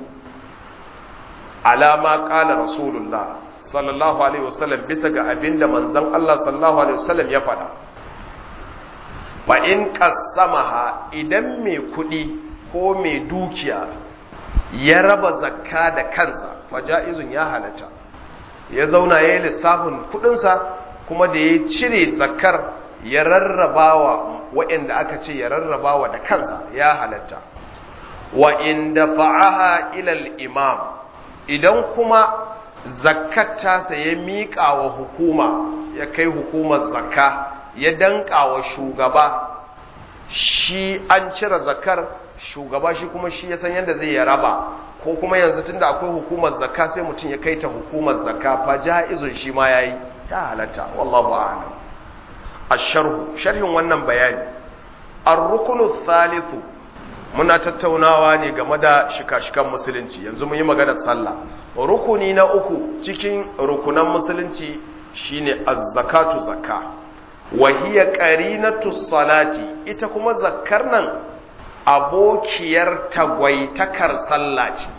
alama kala rasulullah sallallahu alaihi wasallam bisa ga abinda manzon Allah sallallahu alaihi wasallam ya faɗa fa in qasamaha idan mai kuɗi ko mai dukiya ya raba zakka da kansa fa jaizun ya halatta ya zauna yayin lissafin kuɗinsa kuma da ya cire zakkar ya rarrabawa waɗanda aka ce ya rarrabawa da kansa ya halatta wa in dafa'aha ila al-imam idan kuma zakkata sa ya miƙa wa hukuma ya kai hukumar zakka ya danka wa shugaba shi an cire zakkar shugaba shi kuma shi ya san yadda zai ya raba ko kuma yanzu tunda akwai hukumar zakka sai mutum ya kai ta hukumar zakka fa jaizun shi ma yayi ya halatta wallahu a'lam asharhu sharhin wannan bayani ar-ruknu thalithu muna tattaunawa ne game da shika-shikan musulunci yanzu mun yi maganar sallah rukuni na uku cikin rukunan musulunci shine az-zakatu zakka wa hiya qarinatu salati ita kuma zakkar nan abokiyar tagwaitakar sallah ce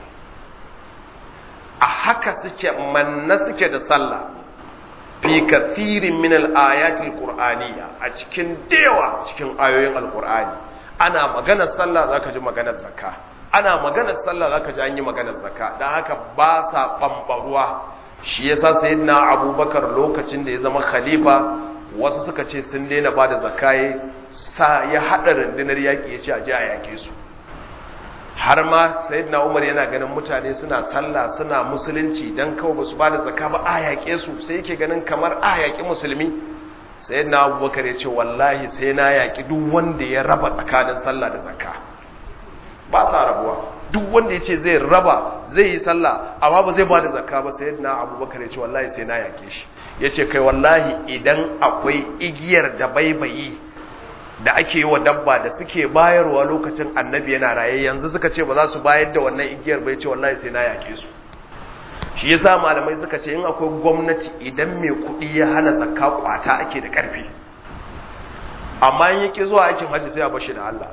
a haka suke manna suke da sallah fi kathirin min al-ayati al-qur'aniyya a cikin dewa cikin ayoyin al-qur'ani ana maganar sallah zaka ji maganar zakka ana maganar sallah zaka ji an yi maganar zakka dan haka ba sa bambaruwa shi yasa sayyidina abubakar lokacin da ya zama khalifa wasu suka ce sun daina bada zakka sa ya hada rundunar yaki yace a je a yake su har ma sayyidina umar yana ganin mutane suna sallah suna musulunci dan kawai basu bada zakka ba a yake su sai yake ganin kamar a yaki musulmi sai na abubakar ya ce wallahi sai na yaƙi duk wanda ya raba tsakanin sallah da zakka ba sa rabuwa duk wanda ya ce zai raba zai yi sallah amma ba zai ba da zakka ba sai na abubakar ya ce wallahi sai na yaƙe shi ya ce kai wallahi idan akwai igiyar da baibayi da ake yi wa dabba da suke bayarwa lokacin annabi yana raye yanzu suka ce ba za su bayar da wannan igiyar ba ya ce wallahi sai na yaƙe su shi yasa malamai suka ce in akwai gwamnati idan mai kuɗi ya hana zakka kwata ake da ƙarfi amma in yake zuwa aikin hajji sai a bashi da Allah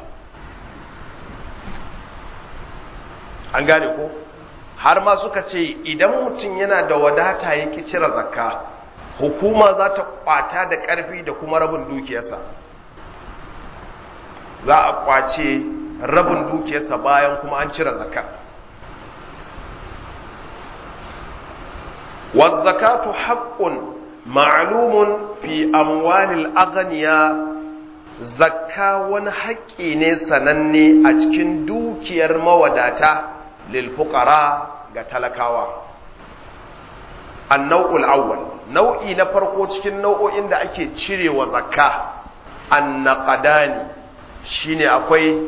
an gane ko har ma suka ce idan mutum yana da wadata yake cire zakka hukuma za ta kwata da ƙarfi da kuma rabin dukiyarsa za a kwace rabin dukiyarsa bayan kuma an cire zakka والزكاة حق معلوم في أموال الأغنياء zakka wani haƙƙi ne sananne a cikin dukiyar mawadata lil fuqara ga talakawa annau'ul awwal nau'i na farko cikin nau'o'in da ake cirewa zakka annaqadani shine akwai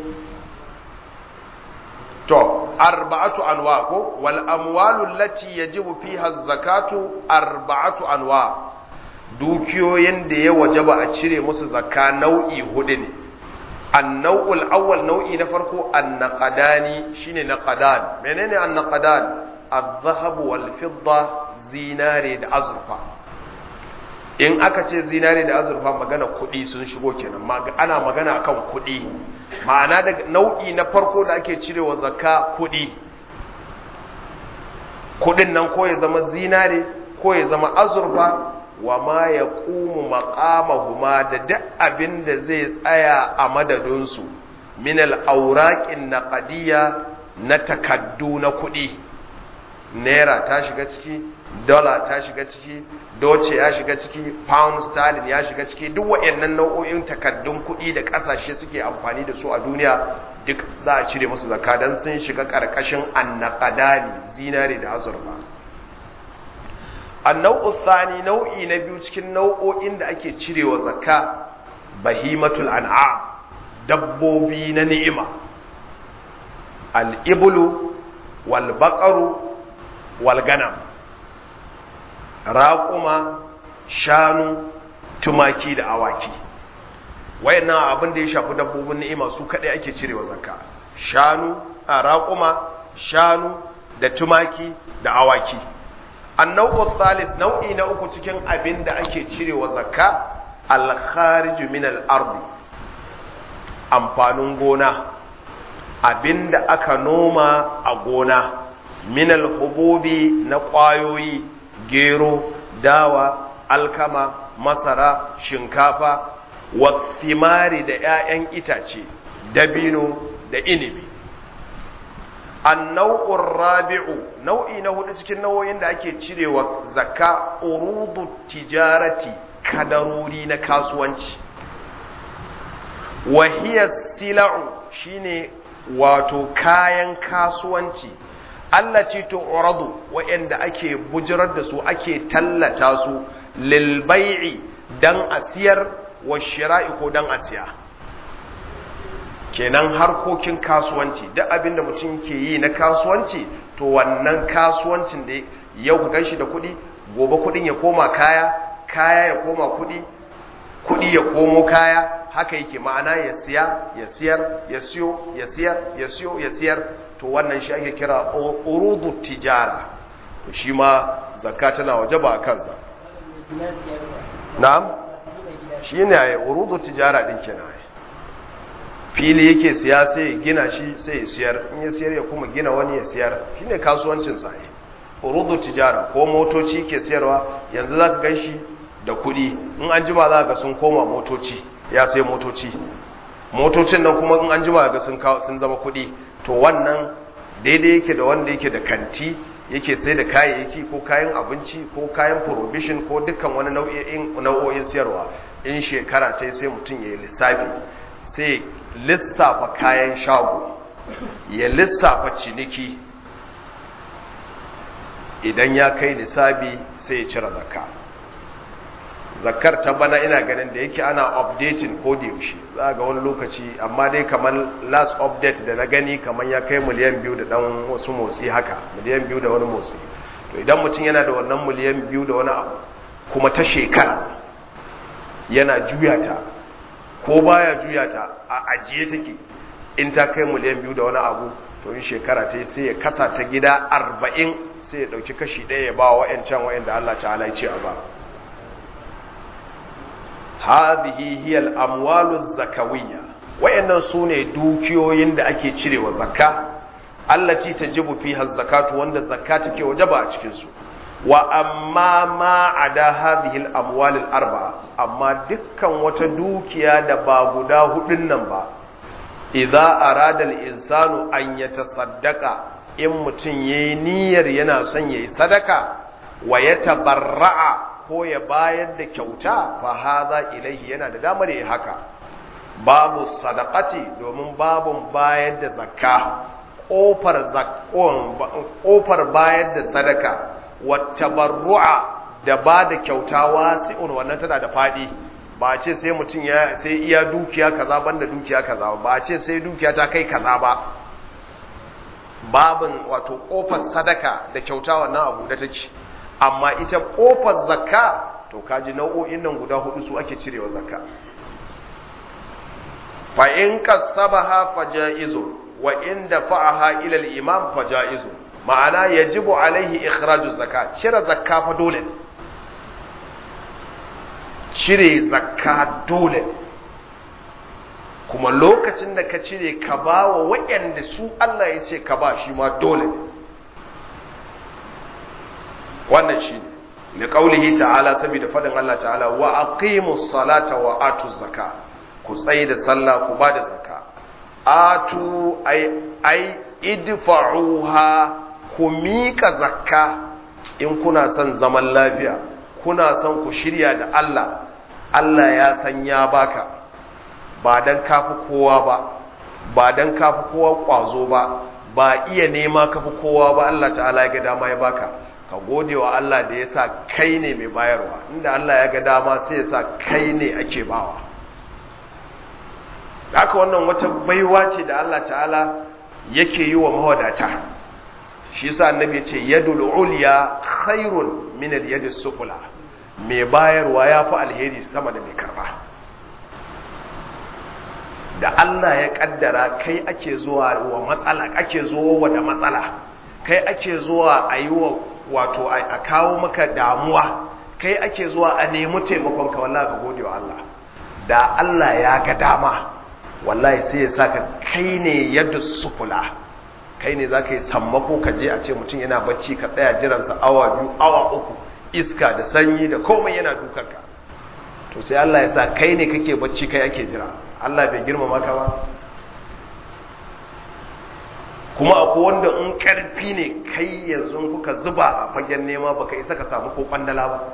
to arba'atu anwa ko wal amwalu allati yajibu fiha zakatu arba'atu anwa dukiyoyin da ya wajaba a cire musu zakka nau'i hudu ne annau'ul awwal nau'i na farko annaqadani shine naqadan menene annaqadan adh-dhahab wal fidda zinare da azurfa in aka ce zinare da azurfa magana kuɗi sun shigo kenan ana magana akan kuɗi ma'ana da nau'i na farko da ake cirewa zakka kuɗi kudin nan ko ya zama zinare ko ya zama azurfa wa ma ya ƙumu maƙamahuma da duk abin da zai tsaya a madadinsu min al'auraƙin na ƙadiyya na takaddu na kuɗi naira ta shiga ciki dola ta shiga ciki doce ya shiga ciki pound sterling ya shiga ciki duk waɗannan nau'o'in takaddun kuɗi da ƙasashe suke amfani da su a duniya duk za a cire musu zakka don sun shiga ƙarƙashin annaƙadani zinare da azurfa annau'u thani nau'i na biyu cikin nau'o'in da ake cirewa zakka bahimatul an'am dabbobi na ni'ima al-iblu wal baqaru wal ganam raƙuma shanu tumaki da awaki wayannan abin da ya shafi dabbobin ni'ima su kadai ake cirewa zakka shanu a raƙuma shanu da tumaki da awaki annau'u thalith nau'i na uku cikin abin da ake cirewa zakka al-kharij min al-ard amfanin gona abin da aka noma a gona min al-hububi na ƙwayoyi gero dawa alkama masara shinkafa wasimari da 'ya'yan itace dabino da inibi annau'ur rabi'u nau'i na hudu cikin nau'o'in da ake cirewa zakka urudu tijarati kadarori na kasuwanci wahiya sila'u shine wato kayan kasuwanci Allah ce to uradu wa'anda ake bujirar da su ake tallata su lil bai'i dan asiyar wa shira'i ko dan asiya kenan harkokin kasuwanci duk abin da mutum ke yi na kasuwanci to wannan kasuwancin da yau ka ganshi da kuɗi gobe kuɗin ya koma kaya kaya ya koma kuɗi kuɗi ya komo kaya haka yake ma'ana ya siya ya siyar ya siyo ya siyar ya siyo ya siyar to wannan shi ake kira urudu tijara to shi ma zakka tana wajaba a kansa na'am shi ne urudu tijara din kenan fili yake siya sai ya gina shi sai ya siyar in ya siyar ya kuma gina wani ya siyar shine kasuwancin sa urudu tijara ko motoci ke siyarwa yanzu zaka gan shi da kuɗi in an jima za ga sun koma motoci ya sai motoci motocin nan kuma in an jima ga sun sun zama kuɗi to wannan daidai yake da wanda yake da kanti yake sai da kayayyaki ko kayan abinci ko kayan provision ko dukkan wani nau'in nau'o'in siyarwa in shekara ce sai mutum ya yi lissafi sai lissafa kayan shago ya lissafa ciniki idan ya kai lissafi sai ya cire zakka zakkar ta bana ina ganin da yake ana updating ko da yaushe za ga wani lokaci amma dai kamar last update da na gani kamar ya kai miliyan biyu da dan wasu motsi haka miliyan biyu da wani motsi to idan mutum yana da wannan miliyan biyu da wani abu kuma ta shekara yana juya ta ko baya juya ta a ajiye take in ta kai miliyan biyu da wani abu to in shekara ta sai ya kasa ta gida arba'in sai ya ɗauki kashi ɗaya ya ba wa wa'yancan wa'yanda Allah ta'ala ya ce a ba hadhihi hiya al-amwalu zakawiyya wa'yannan su ne dukiyoyin da ake cirewa zakka allati tajibu fiha zakatu wanda zakka take wajaba a cikin su wa amma ma ada hadhihi al-amwal al-arba'a amma dukkan wata dukiya da ba guda hudun nan ba idza arada al-insanu an yatasaddaqa in mutun yayi niyyar yana son yayi sadaka wa yatabarra'a ko ya bayar da kyauta fa hadha ilaihi yana da damar yayi haka babu sadaqati domin babun bayar da zakka kofar zakkon kofar bayar da sadaka wattabarru'a da ba da kyauta wasi'un wannan tana da fadi ba ce sai mutum ya sai iya dukiya kaza banda dukiya kaza ba ce sai dukiya ta kai kaza ba babin wato kofar sadaka da kyauta wannan abu da take amma ita kofar zakka to kaji nau'o'in nan guda hudu su ake cirewa zakka fa in kasabaha fajaizu wa in dafa'aha ila al-imam fajaizu ma'ana yajibu alaihi ikhraju zakat cire zakka fa dole cire zakka dole kuma lokacin da ka cire ka ba wa waɗanda su Allah ya ce ka ba shi ma dole wannan shine li qaulihi ta'ala saboda fadin Allah ta'ala wa aqimus salata wa atuz zaka ku tsaye da sallah ku ba da zaka atu ai ai idfa'uha ku mika zakka in kuna son zaman lafiya kuna son ku shirya da Allah Allah ya san ya baka ba dan kafi kowa ba ba dan kafi kowa kwazo ba ba iya nema kafi kowa ba Allah ta'ala ya ga dama ya baka ka gode wa Allah da ya sa kai ne mai bayarwa inda Allah ya ga dama sai ya sa kai ne ake bawa haka wannan wata baiwa ce da Allah ta'ala yake yi wa mawadata shi yasa annabi ya ce yadul ulya khairun min al yadis sufla mai bayarwa yafi alheri sama da mai karba da Allah ya kaddara kai ake zuwa wa matsala ake zuwa da matsala kai ake zuwa a yi wa wato a kawo maka damuwa kai ake zuwa a nemi taimakon ka wallahi ka gode wa Allah da Allah ya ga dama wallahi sai ya saka kai ne yadda sufula kai ne za ka yi sammako ka je a ce mutum yana bacci ka tsaya jiransa awa biyu awa uku iska da sanyi da komai yana dukanka to sai Allah ya sa kai ne kake bacci kai ake jira Allah bai girmama ka ba kuma akwai wanda in karfi ne kai yanzu kuka zuba a fagen nema baka isa ka samu ko kwandala ba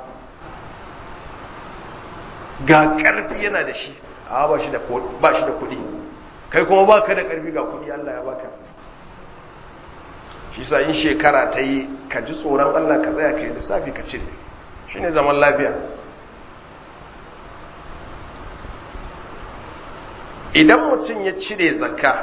ga karfi yana da shi a ba shi da ba shi da kuɗi kai kuma ba ka da karfi ga kuɗi Allah ya baka shi sa in shekara ta yi ka ji tsoron Allah ka tsaya ka yi lissafi ka cire shi ne zaman lafiya idan mutum ya cire zakka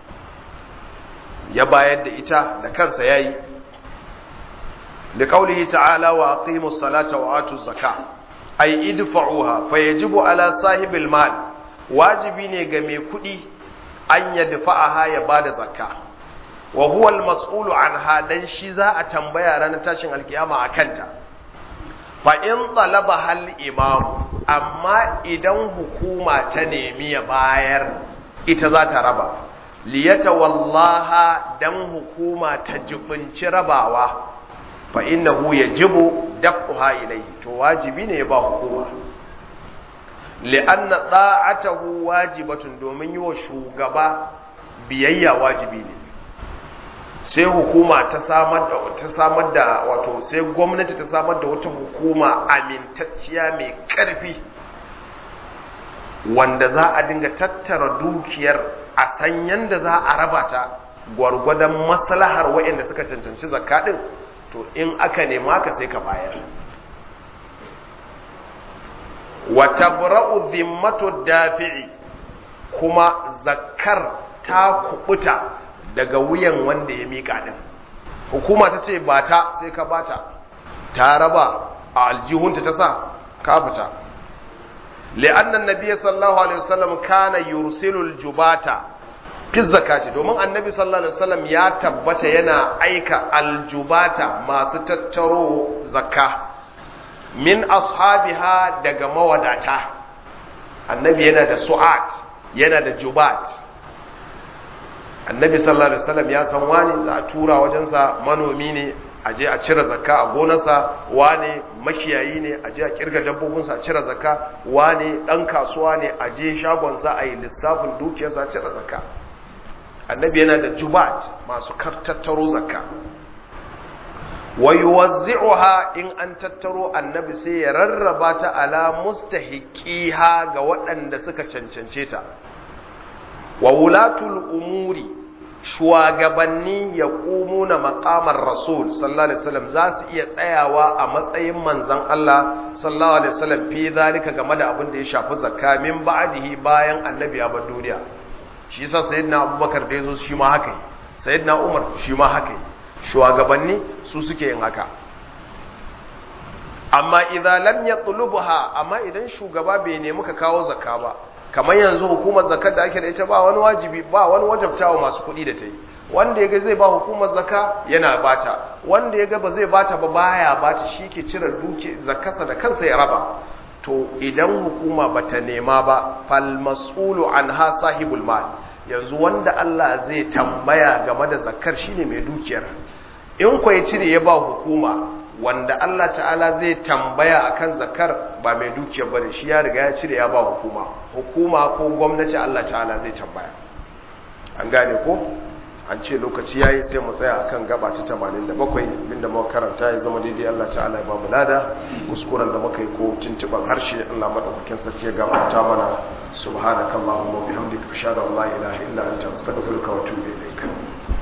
ya bayar da ita da kansa ya yi da kaulihi ta'ala wa aqimu salata wa atu zakka ay idfa'uha fa yajibu ala sahibil mal wajibi ne ga mai kudi an yadfa'aha ya bada zakka wa huwa al-mas'ulu anha dan shi za a tambaya ranar tashin alkiyama akanta fa in talaba hal imam amma idan hukuma ta nemi ya bayar ita za ta raba liyata wallaha dan hukuma ta jibinci rabawa fa innahu yajibu dafuha ilayhi to wajibi ne ya ba hukuma li'anna da'atahu wajibatun domin yi wa shugaba biyayya wajibi ne sai hukuma ta samar da ta samar da wato sai gwamnati ta samar da wata hukuma amintacciya mai karfi wanda za a dinga tattara dukiyar a san yanda za a raba ta gwargwadon maslahar waɗanda suka cancanci zakka din to in aka nema ka sai ka bayar wa tabra'u dhimmatu dafi'i kuma zakkar ta kubuta daga wuyan wanda ya mika din hukuma ta ce ba ta sai ka bata ta raba a aljihunta ta sa ka fita li'anna an-nabiy sallallahu alaihi wasallam kana yursilu al-jubata fi zakati domin annabi sallallahu alaihi wasallam ya tabbata yana aika aljubata masu tattaro zakka min ashabiha daga mawadata annabi yana da su'at yana da jubat annabi sallallahu alaihi wasallam ya san wani za a tura wajensa manomi ne a je a cire zakka a gonarsa wane makiyayi ne a je a kirga dabbobinsa a cire zakka wane dan kasuwa ne a je shagonsa a yi lissafin dukiyarsa a cire zakka annabi yana da jubat masu tattaro zakka wa yuwazzi'uha in an tattaro annabi sai ya rarraba ta ala mustahiqiha ga waɗanda suka cancance ta wa wulatul umuri shugabanni ya na maƙamar rasul sallallahu alaihi wasallam za su iya tsayawa a matsayin manzon Allah sallallahu alaihi wasallam fi zalika game da abin da ya shafi zakka min ba'dihi bayan annabi ya bar duniya shi yasa sayyidina abubakar da yazo shi ma haka yi sayyidina umar shi ma haka yi shugabanni su suke yin haka amma idan lam yatlubha amma idan shugaba bai nemi ka kawo zakka ba kamar yanzu hukumar zakat da ake da ita ba wani wajibi ba wani wajabtawa masu kuɗi da ta yi wanda ya ga zai ba hukumar zaka yana bata wanda ya ga ba zai bata ba baya bata shi ke cire duke zakarsa da kansa ya raba to idan hukuma bata nema ba fal mas'ulu anha sahibul mal yanzu wanda Allah zai tambaya game da zakar shine mai dukiyar in ko ya cire ya ba hukuma wanda Allah ta'ala zai tambaya akan zakar ba mai dukiyar bane shi ya riga ya cire ya ba hukuma hukuma ko gwamnati Allah ta'ala zai tambaya an gane ko an ce lokaci yayi sai mu tsaya akan gaba ta 87 inda muka karanta ya zama daidai Allah ta'ala ya ba mu lada kuskuren da muka yi ko tuntuban harshe Allah madaukakin sarki ya gafarta mana subhanakallahumma wa bihamdika ashhadu an la ilaha illa anta astaghfiruka wa atubu ilaik